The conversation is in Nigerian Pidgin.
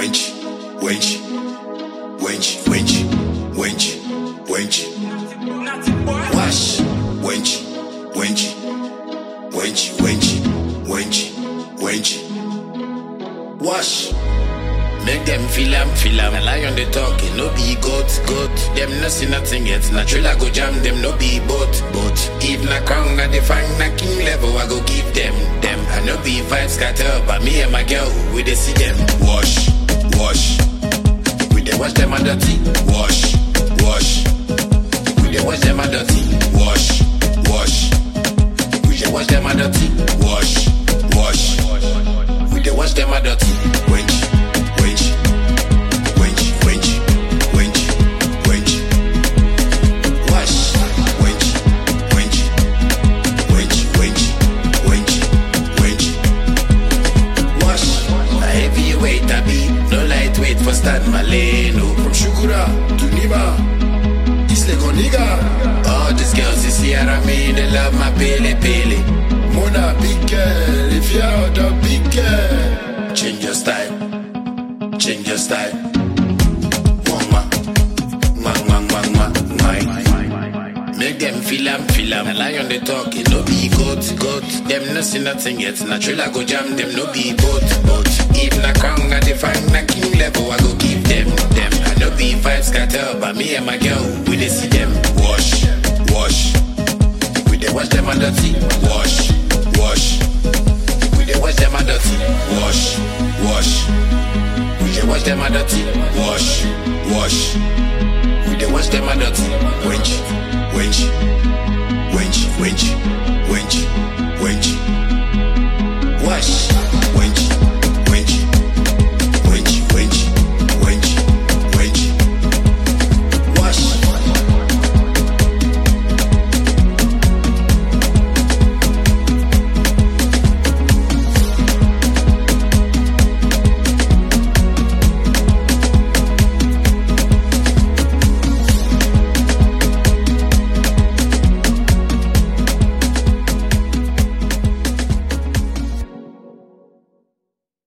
wench, wench, wench, wench, wench, wench. Wash, wench, wench, wench, wench, wench, wench. Wash. Make them feel am, feel am. A lion they talking, no be goat, goat. Them no see nothing yet. Natural I go jam them, no be boat, boat. If na crown, na define na king level, I go give them, them. I no be vibes scatter, but me and my girl, we dey see them. Wash, wash. We dey wash them and dirty. Wash, wash. We dey wash them and dirty. Wash, wash. We dey wash them and dirty. Wash, wash. We dey wash them and dirty. Wench, wench, wench, wench, wench, wench. Wash, wench, wench, wench, wench, wench, wench. Wash. A heavyweight I be, no lightweight for Stan Maleno. From Shukura to Niba, East Lego nigga. All these girls you see around me, they love my pele pele. Mona big girl, if you're out of big girl. Change your style, change your style. Mwah, mwah, mwah, mwah, mwah, mwah. Make them feel am, feel am. A lion they talking, no be goat, goat. Them no see nothing yet. Natural I go jam them, no be boat, boat. If na crown, I define na king level, I go give them, them. I no be vibes scatter, but me and my girl, we dey see them. Wash, wash. We dey wash them and dirty. Wash, wash. We dey wash them and dirty. Wash, wash. We dey wash them and dirty. Wash, wash. We dey wash them and dirty. Wench, wench, wench, wench, wench.